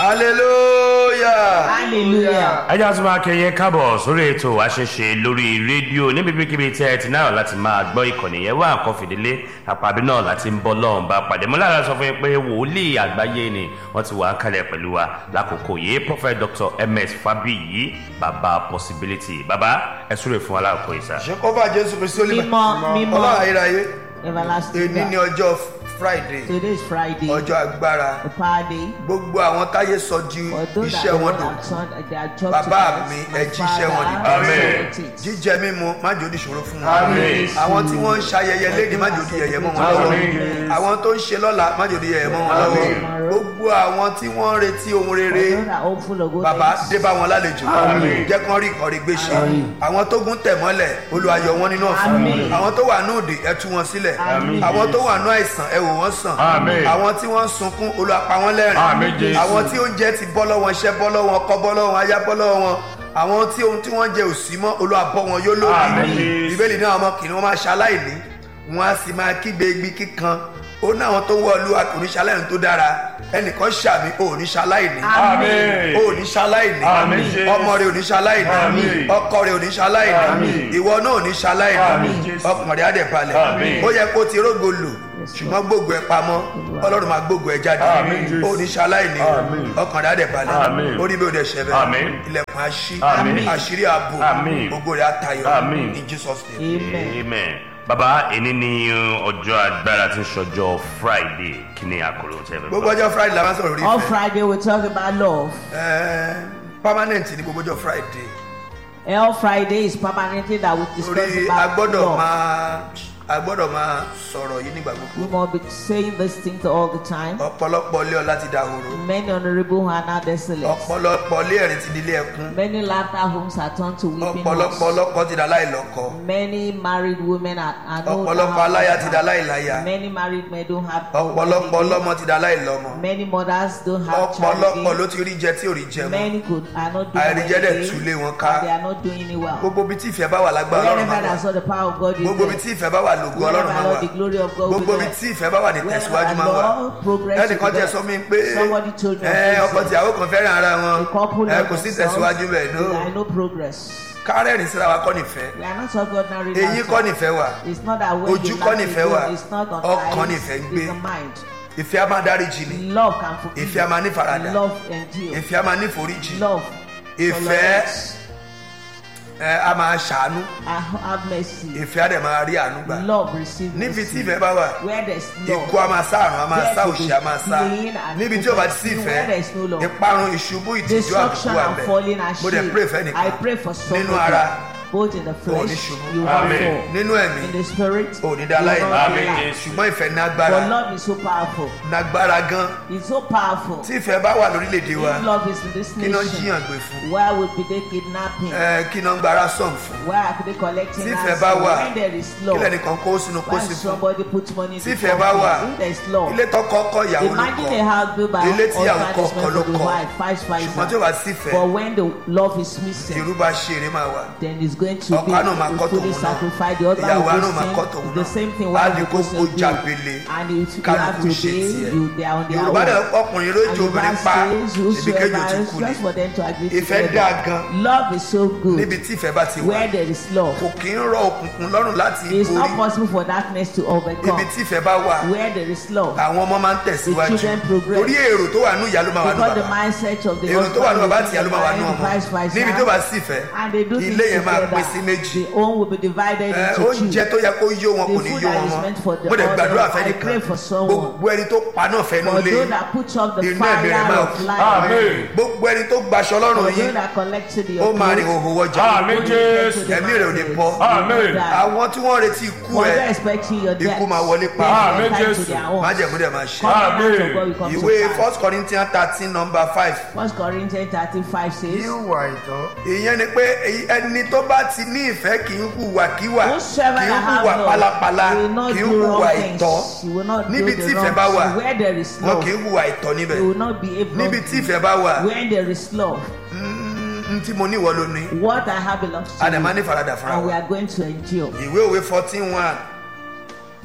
hallelujah. hallelujah. ẹjọ́ tún máa kẹyẹ káàbọ̀ sórí ètò àṣẹṣe lórí rédíò níbikíbi tí ẹ ti náà láti máa gbọ́ ìkànnì yẹn wá nǹkan fìdílé àpàbí náà láti ń bọ́ lọ́hùn bá pàdé mọ́ lára sọ fún yín pé wòlíì àgbáyé ni wọ́n ti wà á kalẹ̀ pẹ̀lú wa lákòókò yìí prophet dr ms fabiyi baba possibility baba ẹ súre fún wa láàkó yìí sá. ṣé kọ́fà jésù kristi ó lè mímọ́ mímọ́ ọlọ́run ayérayé everlasting èní ní God. ọjọ́ friday today is friday ọjọ́ agbára the power day gbogbo àwọn táyé sọ di for those that iṣẹ́ wọn don't dùn have son their job Bàbá to mi, my ẹ jíṣẹ́ wọn father, dìde. Amen. I celebrate it. jíjẹ mímu má jòdì ṣòro fún wọn Amen. àwọn tí wọ́n ń ṣayẹyẹ léde má jòdì yẹyẹ mọ́ wọn lọ́wọ́ Amen. àwọn tó ń ṣe lọ́la má jòdì yẹyẹ mọ́ wọn lọ́wọ́ Amen. gbogbo àwọn tí wọ́n ń retí ohun For rere those that are hopeful of good bàbá things. dé bá wọn lálejò Àmín. jẹ́ kán rí ìkọ̀rí gbé ṣe àwọn tó gún tẹ̀ mọ́lẹ̀ olùwàyọ̀ wọn nínú ọ̀fun Àmín. àwọn tó wà ní òde ẹ tú wọn sílẹ̀ Àmín. àwọn tó wà ní àìsàn ẹ wò wọ́n sàn Àmín. àwọn tí wọ́n ń sunkún olùwàpá wọn Àmín, lẹ́rìn Jésù. àwọn tí oúnjẹ ti bọ́ lọ́wọ́ iṣẹ́ bọ́ lọ́wọ́ ọkọ bọ́ lọ́wọ́ aya bọ́ lọ́wọ́ wọn àwọn tí ohun tí wọ́n jẹ òsì mọ́ olùwàbọ̀ wọn yóò lórí Àmín, Jésù. bíbélì náà ọmọ kìnìún máa ṣaláìní wọn á sì máa kígbe igbi kíkan ó ní àwọn tó ń wọ olúwa kò ní ṣaláìní tó dára ẹnìkan ṣàmì ò ní ṣaláìní Àmín. o ò ní ṣaláìní Àmín, Jésù. ọmọ rẹ ò ní ṣaláìní Àmín. ọkọ rẹ ò ní ṣaláìní Àmín. ìwọ náà ò ní ṣaláìní Àmín, Jésù. ọkàn rẹ á dẹ̀ balẹ̀ Àmín. ó yẹ kó ti rógo lò ṣùgbọ́n gbogbo ẹ pamọ́ ọlọ́run máa gbogbo ẹ jáde Àmín, Jésù. ó ní ṣaláìní Àmín. ọkàn rẹ á dẹ̀ balẹ̀ Àmín. ó rí bí ó dẹ̀ ṣẹ Àmín. bẹ́ẹ̀ ilẹ̀kùn aṣí Àmín. àṣírí ààbò Àmín. gbogbo rẹ á tayọ Àmín. in Jesus name. amen. amen baba èní ni ọjọ́ agbára tí ń ṣọjọ́ friday kí ni àkòrò tẹ́ fẹ́ gbogbo ọjọ́ friday la máa ń sọ̀rọ̀ orí on ìfẹ́ friday we talk about love. Ẹ́ẹ́, permanent ni gbogbo ọjọ́ friday all friday is permanently that we discuss torí a about gbọ́dọ̀ love. máa a gbọ́dọ̀ máa sọ̀rọ̀ yìí nígbà gbogbo we must be saying this thing all the time. ọ̀pọ̀lọpọ̀ ilé ọlá ti dahoro many honourable are now desolate. ọ̀pọ̀lọpọ̀ ilé ẹ̀rín ti di ilé ẹkún many laughter homes are turned to weeping ọ̀pọ̀lọpọ̀ homes. ọlọ́kọ ti da láìlọ́kọ many married women are, are no ọ̀pọ̀lọpọ̀ aláya ti da láìláya many married men don't have ọ̀pọ̀lọpọ̀ ọlọ́mọ ti da láìlọ́mọ many mothers don't have ọ̀pọ̀lọpọ̀ child ló ti rí jẹ tí ò rí jẹ mọ́ many could are not doing àìríjẹ dẹ̀ well tú lé wọn and ká they are not doing it well gbogbo ibi tí ìfẹ́ bá wà lágbára ọlọ́run wherever máa wà that saw the power of God is gbogbo ibi there tí ìfẹ́ bá wà lògo ọlọ́run máa wherever wà the glory of God gbogbo will ibi be tí ìfẹ́ bá wà ní there tẹ̀síwájú wherever máa wà Lord progress ẹnìkan jẹ́ sọ mí pé somebody told me ẹ ọkọ this, tìyàwó kan fẹ́ràn ara wọn the couple ẹ love kò sí themselves, tẹ̀síwájú bẹ́ẹ̀ there ló are no progress kárẹ́rìn síra wa kọ́ nífẹ̀ẹ́ we are not talking ordinary eyín laughter. kọ́ nífẹ̀ẹ́ wà it's not that when Ojú you kọ́ laugh nífẹ̀ẹ́ alone, wà. it's not on Ọkàn eyes nífẹ̀ẹ́ ń it's gbé. the mind ìfẹ́ a máa dáríjì ni love can forgive ìfẹ́ a máa ní faradà love endure ìfẹ́ a máa ní foríjì love ìfẹ́ tolerance, ẹ a máa ṣàánú and have mercy ìfẹ́ a dẹ̀ máa rí àánú gbà love receive níbi tí mercy ìfẹ́ bá wà where there is love ikú a máa sá àrùn a máa sá òṣì a máa sá Pain and níbi tí o bá ti sí where ìfẹ́ there is no love. ìparun ìṣubú ìtìjú àbùkù destruction wà and bẹ́ẹ̀ falling and mo dẹ̀ shame pray fẹ́ I nìkan pray for nínú somebody ara both in the ní flesh ṣubú. you will Amen. fall nínú ẹ̀mí in the spirit ò ní you dá láì will ní not Amen. relax. Yes. ṣùgbọ́n ìfẹ́ ní but agbára love is so powerful nágbára gan it's so powerful tí ìfẹ́ bá wà lórílẹ̀‐èdè wa if love is in this kí náà nation jiyàn gbé fún where would be they kidnapping ẹ kí náà gbára sàn fún where are they collecting Tí ìfẹ́ ransom? bá wà, when there is kí love lẹ́nìkan kó sínú kó when sí fún somebody put money in Tí the ìfẹ́ bá wà, company if there is love ilé tọkọ kọ ìyàwó ló imagine a kọ house built by ilé tí ìyàwó husband kọ is ọkọ meant ló for the kọ wife vice ṣùgbọ́n tí ó versa bá sí ìfẹ́ but when the love is missing ìrú bá ṣe eré máa wà then it's going to Ọkọ àná máa be kọ́ a fully tòun náà. sacrificed the other Ìyàwó will àná go máa kọ́ sin tòun the náà. same thing Á one di will go kó sin kó do jàgbélé. and it, you Kálukú have to ṣe obey tiẹ̀. you they are on their yorùbá own dẹ̀ ọkùnrin ló jẹ Yoruba obìnrin pa says ibi kéjò ti whosoever kú just ni for them to agree Ìfẹ́ together dáa gan. love is so good níbi tí ìfẹ́ bá ti wà where there is love kò kí ń rọ òkùnkùn lọ́rùn láti it's not borí possible for darkness to ibi overcome tí ìfẹ́ bá wà where there is love àwọn ọmọ máa ń tẹ̀síwájú The children progress. torí èrò tó wà nù ìyá ló máa wà nù because the bàbá mindset of the èrò tó wà nù husband bàbá is àti ìyá ló máa wà nù different, ọmọ vice versa. níbi tó bá sì fẹ́ and they do ilé yẹn things máa together pín sí méjì the home will be divided Ẹ, into oúnjẹ two tó yẹ kó yó wọn The kò ní food yó that wọn is mọ́ meant for the mo dẹ̀ others, gbàdúrà I fẹ́nìkan pray for someone. gbogbo ẹni tó paná fẹ́nu for lé those that put up the Inú ẹ̀mí rẹ̀ fire máa of kú. life Amen. gbogbo ẹni tó gbaṣọ for lọ́rùn those yín that collected the ó máa rìn òhò wọjà Amen. Jésù. ẹ̀mí rẹ̀ ò ní bọ́ Amen. àwọn tí wọ́n retí ikú for ẹ̀ those expecting your death Ikú máa wọlé pa. Amen, time to Jésù. their own májẹ̀mú dẹ̀ máa ṣe covenant of God will come ìwé to pass first corinthians thirteen number five first corinthians thirteen five says ìwà ìtọ́ ìyẹn ni pé èyí- ẹni tó bá ti ní ìfẹ́ kì í hùwàkíwà whosoever kì í that hùwà have pálapàla love will not kì í do hùwà wrong ìtọ́ things he will not do níbi tí the ìfẹ́ bá wrong wà thing where there is wọn love kì í hùwà ìtọ́ he níbẹ̀ will not behave níbi wrongly tí ìfẹ́ bá wà when there is love n tí mo ní ìwọ ló ní what I have belongs to àdàmà ní you faradà fúnra and we wa are going to endure ìwé òwe fourteen one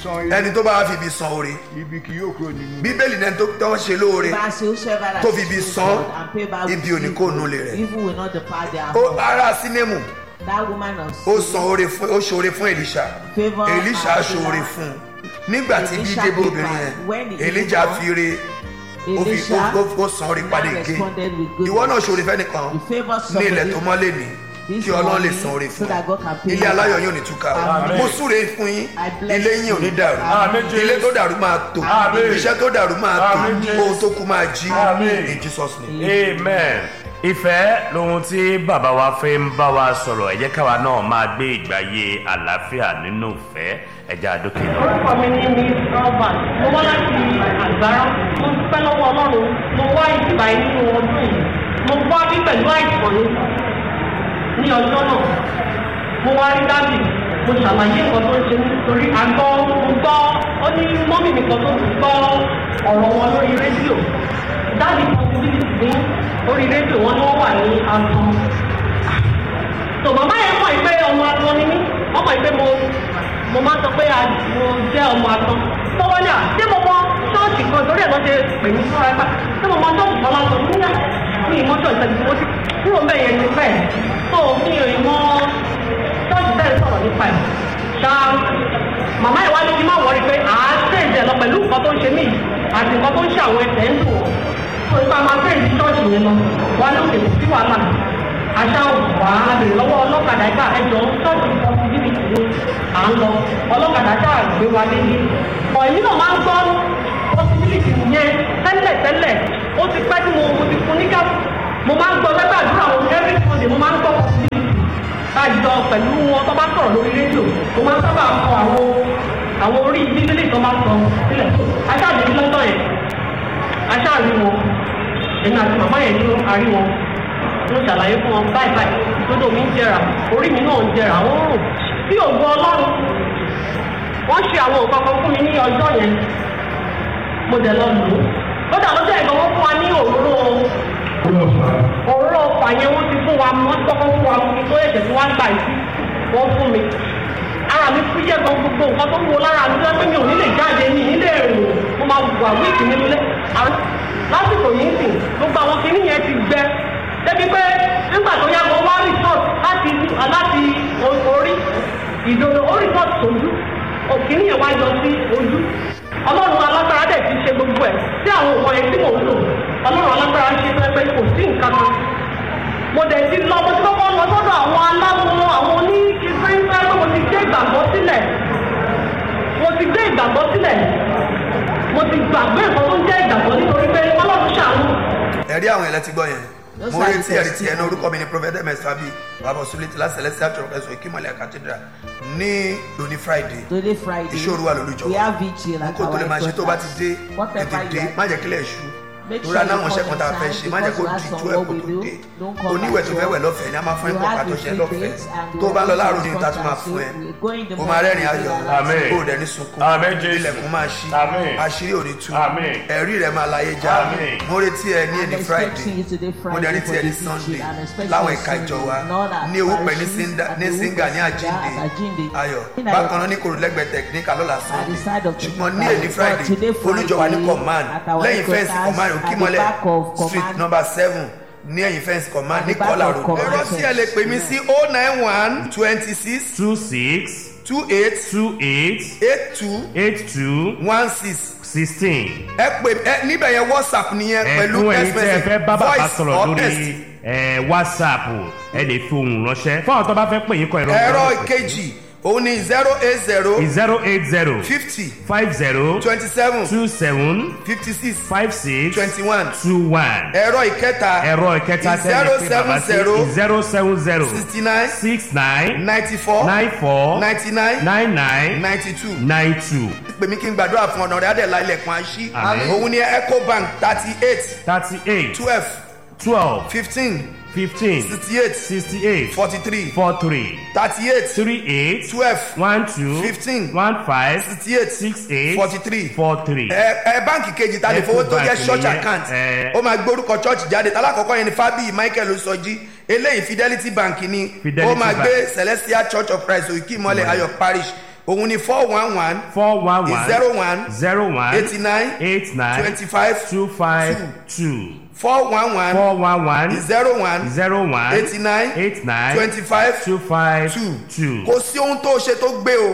san ibi ẹni tó bá wá fi ibi san oore ibi kì yóò kúrò nínú bíbélì náà tó tọ́ ṣe lóore Bible says, whosoever that tó fi ibi steals san, God and pay back with ibi ò ní evil, kó nulẹ̀ rẹ̀. Evil will not depart their ó home. ara sínẹ́mù That woman of ó sin san oore fún ó ṣoore fún èlíṣà Favour èlíṣà and ṣoore Elijah. fún un nígbà tí bí Elisha débò came obìnrin back. When yẹn he elija came fi re ó fi Elisha ó- ó- ó san orí padà now again responded with good ìwọ náà ṣòro fẹ́nìkan You favour ní ilẹ̀ somebody tó mọ́lé ní this kí ọlọ́run lè morning san orí so fún that God can ẹ pay ilé you aláyọ̀ back. yóò ní túká Amen. mo súre fún yín I bless ilé yín ò ní dàrú Amen. ilé tó dàrú máa tò Amen. iṣẹ́ tó dàrú máa tò Amen. ohun tó kú máa jí Amen. in Jesus name. amen ìfẹ́ lohun tí bàbá wa fẹ́ ń bá wa sọ̀rọ̀ ẹ jẹ́ káwa náà máa gbé ìgbáyé àlàáfíà nínú ìfẹ́ ẹja àdókè lọ. orúkọ mi ní miss albert mo wá láti àgbára mo dúpẹ́ lọ́wọ́ ọlọ́run mo wá ìdìbà yìí nínú ọdún yìí mo wá bí pẹ̀lú àìsàn ní ní ọjọ́ náà mo wá rí dábì mo ṣàlàyé nǹkan tó ń ṣe nítorí àgbọ̀ mo gbọ́ ó ní mọ́mì mi kan tó gbọ́ ọ̀rọ̀ wọn lórí rédíò dábì possibility ní orí rédíò wọn ni wọ́n wà ní àtọ̀ tó màmá yẹn mọ̀ pé ọmọ atọ́ ni mí wọ́n mọ̀ pé mo mo máa ń sọ pé a- mo jẹ́ ọmọ atọ́ tó wọ́n ní à ṣé mo mọ ṣọ́ọ̀ṣì kan torí ẹ̀ lọ́ ṣe pè mí fúnra ẹ̀ pa ṣé mo mọ ṣọ́ọ̀ṣì kan máa sọ níyà ní ìmọ̀ ṣọ́ọ̀ṣì tẹ̀lé mo ti kúrò ń bẹ̀ yẹn ní pẹ́ tó mi ò mọ ṣọ́ọ̀ṣì tẹ̀lé sọ̀rọ̀ nípa ẹ̀ ṣá màmá yẹn wá ní kí n má wọrí pé à á ṣèjẹ lọ pẹ̀lú nǹkan tó ń ṣe mí yìí àti nǹkan tó ń ṣe àwọn ẹsẹ̀ ń dùn ó ipa máa fẹ́ ìdí ṣọ́ọ̀ṣì yẹn lọ wá lókè kò sí wàhálà aṣá wà á bèrè lọ́wọ́ ọlọ́kadà ẹ̀ka ẹjọ́ ṣọ́ọ̀ṣì pọ́sibílítì ni à ń lọ ọlọ́kadà ṣáà gbé wa délé ọ̀yìn náà máa ń gbọ́ pọ́sibílítì yẹn tẹ́lẹ̀ tẹ́lẹ̀ ó ti pẹ́ tí mo mo ti fún nígbà mo máa ń gbọ́ lẹ́gbẹ́ àdúrà wọn every sunday mo máa ń gbọ́ pọ́sibílítì àjọ pẹ̀lú wọn tó bá sọ̀rọ̀ lórí rédíò mo máa ń sábà kọ àwọn àwọn orí bíbélì tó bá sọ sílẹ̀ aṣáàdé lọ́tọ̀ yẹn aṣáàrí wọn èmi àti màmá yẹn ní àrí wọn mo ṣàlàyé fún wọn báyìí báyìí dodo mi ń jẹrà orí mi náà ń jẹrà ó ń rùn bí ògo ọlọ́run wọ́n ṣe àwọn nǹkan kan fún mi ní ọjọ́ yẹn mo dẹ̀ lọ lò ó lọ́dà lọ́jọ́ ẹ̀gbọ́n wọn fún wa ní òróró òróró ọ̀fà yẹn wọ́n ti fún wa wọ́n ti kọ́kọ́ fún wa fún mi tó ẹ̀jẹ̀ tí wọ́n ń gbà yìí wọ́n fún mi ara mi fúyẹ́ gan gbogbo nǹkan tó ń wo lára mi tó yẹ pé mi ò ní lè jáde mi ní lè rìn mo máa wà wíìkì nínú ilé àwọn lásìkò yìí ń sìn gbogbo àwọn kinní yẹn ti gbẹ débi pé nígbà tó yá mo wá resort láti láti o- orí ìdodo ó resort sójú òkìní yẹn wá yọ sí ojú ọlọ́run alágbára dẹ̀ ti ṣe gbogbo ẹ̀ sí àwọn nǹkan yẹn tí mò ń lò ọlọ́run alágbára ṣe tó yẹ pé kò sí nǹkan kan mo dẹ̀ ti lọ mo ti kọ́kọ́ lọ sọ́dọ̀ àwọn aláwo àwọn oníṣẹ́fẹ́ pé mo ti gbé ìgbàgbọ́ sílẹ̀ mo ti gbé ìgbàgbọ́ sílẹ̀ mo ti gbàgbé nǹkan tó ń jẹ́ ìgbàgbọ́ nítorí pé ọlọ́run ṣàánú ẹ̀rí àwọn ẹ̀lẹ́ ti gbọ́ yẹn Those mo are retí the ẹ̀rí tiẹ̀ ní testimony. orúkọ mi ní prophet ms fabi bàbá sulé tìlá celestial church ẹ̀sùn ìkímọ̀lẹ̀ cathedral ní lóní friday Today Friday. ìṣòro wà lórí We ìjọba have vigil at kó tó lè our máa ṣe tó bá ti dé Whatever tètè dé you are- má jẹ́ kílẹ̀ ṣú Make lórí sure aláwọn you iṣẹ́ come kan tá a fẹ́ on ṣe time má jẹ́ kó because di you tú have ẹ̀kọ́ some tó what we dé do. Don't come oníwẹ̀ tó at fẹ́ wẹ̀ all. lọ́fẹ̀ẹ́ ni a máa fún You ẹ̀kọ́ ká have tó the ṣe free lọ́fẹ̀ẹ́ dates and tó the bá lọ wedding láàárọ̀ ní ìta tó máa response fún ẹ and we go in the o máa rẹ́rìn morning ayọ̀ and Amen. o ò dẹ̀ ní sunkún Amen, Jésù. ilẹ̀kùn máa ṣí Amen. àṣírí ò ní tú Amen. ẹ̀rí rẹ̀ máa láyé já Amen. mo retí ẹ ní I'm ẹni expecting friday you today mo Friday dẹ̀ retí for ẹ ní the vigil. sunday I'm expecting láwọn you ẹ̀ka ìjọ wa Sunday, not at ní owó pẹ̀ ní parishes, Sinda- at ní the singa ní Owópẹ̀ àjíǹde at Àjíǹde. ayọ̀ In our- bákan náà ní kòròlẹ́gbẹ̀ẹ́ tẹ̀kíníkà lọ́la At the side sunday of the ṣùgbọ́n ní Friday. èdè But friday today olùjọba ní Friday, command at our lẹ́yìn fẹ́ǹsì headquarters, command at the òkìmọ́lẹ̀ back of street command. number seven ní ẹ̀yìn fẹ́ǹsì command At ní the back kọ́là of road command. ẹ̀rọ tí ẹ lè pè mí sí oh nine one twenty six two six two eight two eight eight two eight two one six sixteen. ẹ pè ẹ níbẹ̀ yẹn whatsapp nìyẹn pẹ̀lú ẹ̀fún text ẹ̀yin tí ẹ message fẹ́ bá bàbá voice sọ̀rọ̀ or lórí text. ẹ̀, whatsapp ẹ lè fi ohùn ránṣẹ́ fún àwọn tó bá fẹ́ pè yín kọ ẹ̀rọ ẹ̀rọ ìkejì òun ni zero eight zero zero eight zero fifty five zero twenty seven two seven fifty six five six twenty one two one ẹ̀rọ ìkẹta ẹ̀rọ ìkẹta tẹ́lẹ̀ pé bàbá sí zero seven zero sixty nine six nine ninety four nine four ninety nine nine nine ninety two nine two pèmí kí n gbàdúrà fún ọ̀nà rẹ̀ adẹ̀lá ilẹ̀kùn àṣì Àmín. òun ni ecobank thirty eight thirty eight twelve twelve fifteen fifteen sixty eight sixty eight forty three four three thirty eight three eight twelve one two Fifteen. one five sixty eight six eight forty three four three. ẹ ẹ báǹkì kejì ta lè fowó tó jẹ Ecobank church nìyẹn, account ẹ. ó máa gbórúkọ church jáde talákọ̀ọ́kọ́ yẹn ni fabi michael osọjí eléyìí fidelity bank ni Fidelity ó máa Bank. gbé celestial church of christ òkè ìmọ̀lẹ̀ ayọ̀ parish òun ni four one one four one one zero one zero one eighty nine eight nine twenty five two five two four one one four one one zero one zero one eighty nine eight nine twenty five two five two two. kò sí ohun tó ṣe tó gbé o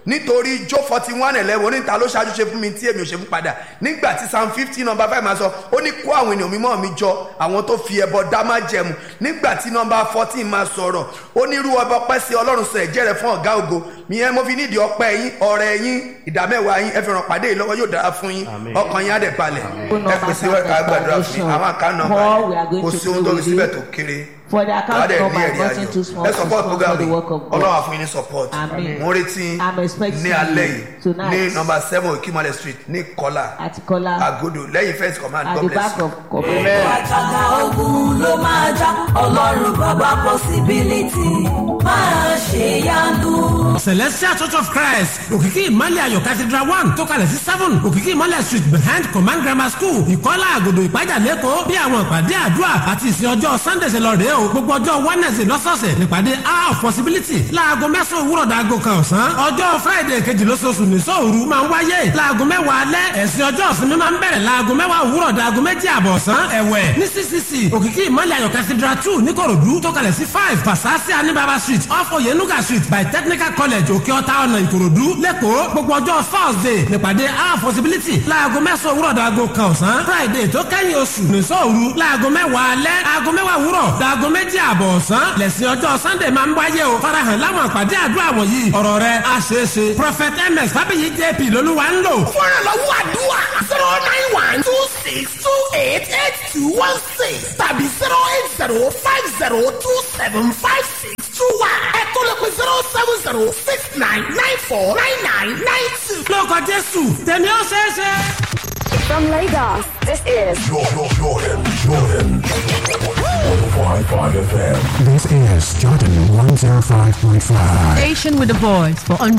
nítorí jó forty one eleven oníta ló ṣáájú ṣe fún mi tí èmi ò ṣe fún padà nígbà tí psalm fifty number five máa sọ ó ní kó àwọn ènìyàn mímọ́ mi jọ àwọn tó fi ẹbọ dá má jẹmu nígbà tí number fourteen máa sọ̀rọ̀ ó ní irú ọba ọpẹ́ sí ọlọ́run sọ ẹ̀jẹ̀ rẹ̀ fún ọ̀gá ògo ìyẹn mo fi nídìí ọpẹ́ yín ọrẹ yín ìdámẹ́wàá yín ẹ fi ràn pàdé yìí lọ́wọ́ yóò dára fún yín Àmín. ọkàn yín á dẹ̀ balẹ̀ Phone ẹ number pèsè wẹ́ẹ̀ká and gbàdúrà fún yín foundation. àwọn àká nọ́mbà Paul, we are yìí going kò to sí ohun pray tó fi with síbẹ̀ you. tó kéré For the account wàá dẹ̀ ní number ẹ̀rí is nothing too ayọ̀ small ẹ to support sponsor program the yìí work of God. ọlọ́wà fún yín ní support Àmín. mo retí I'm expecting ní alẹ́ yìí tonight. ní number seven okimale street ní kọ́lá Àti Kọ́lá agodo lẹ́yìn first command at god the bless back you. of Kobele. àjàgà ogun ló máa já ọlọ́run bàbá possibility máa ṣe yanu. celestial church of christ òkìkí ìmọ̀lẹ̀ ayọ̀ cathedral one tó kalẹ̀ sí seven òkìkí ìmọ̀lẹ̀ street behind command grammar school ìkọ́lá àgòdò ìpájà lẹ́kọ̀ọ́ bí àwọn ìpàdé àdúrà àti ìsìn ọjọ́ sunday ṣe lọ rèé o gbogbo ọjọ́ wednesday lọ́sọ̀ọ̀sẹ̀ nípàdé hour of possibility láago mẹ́sàn-án òwúrọ̀ dàgò kan ọ̀sán ọjọ́ friday kejì lóṣooṣù ní sóòru máa ń wáyé láago mẹ́wàá alẹ́ ẹ̀sìn ọjọ́ ìsinmi máa ń bẹ̀rẹ̀ láago mẹ́wàá òwúrọ̀ dàgò méjì àbọ̀ ọ̀sán ẹ̀wẹ̀ ní ccc òkìkí ìmọ̀lẹ̀ ayọ̀ cathedral two níkòròdú tó kalẹ̀ sí five pasasi anibaba street off oyenuga street by technical college òkè ọ̀tá ọ̀nà ìkòròdú lẹ́kọ̀ọ́ gbogbo ọjọ́ thursday nípàdé our possibility láago mẹ́sàn-án òwúrọ̀ dàgò kan ọ̀sán friday tó kẹ́yìn oṣù nìṣọ́ òru láago mẹ́wàá alẹ́ aago mẹ́wàá òwúrọ̀ dàgò méjì àbọ̀ ọ̀sán lẹ́sìn ọjọ́ sunday máa ń wáyé o farahàn láwọn àpàdé àdúrà wọ̀nyí ọ̀rọ̀ rẹ̀ á ṣeé ṣe prophet ms fábíyì jp lolúwa ń lò. fúnra lọ́wọ́ àdúrà zero nine one two six two eight eight two one six tàbí zero eight zero five zero two seven five six two one ẹ̀kọ́ lè pe zero seven zero six nine nine four nine nine nine two. lórúkọ jésù tèmi ó ṣeé ṣe. From Lagos, this is Jordan, Jordan, Jordan. 105.5 FM. This is Jordan 105.5. Station with a voice for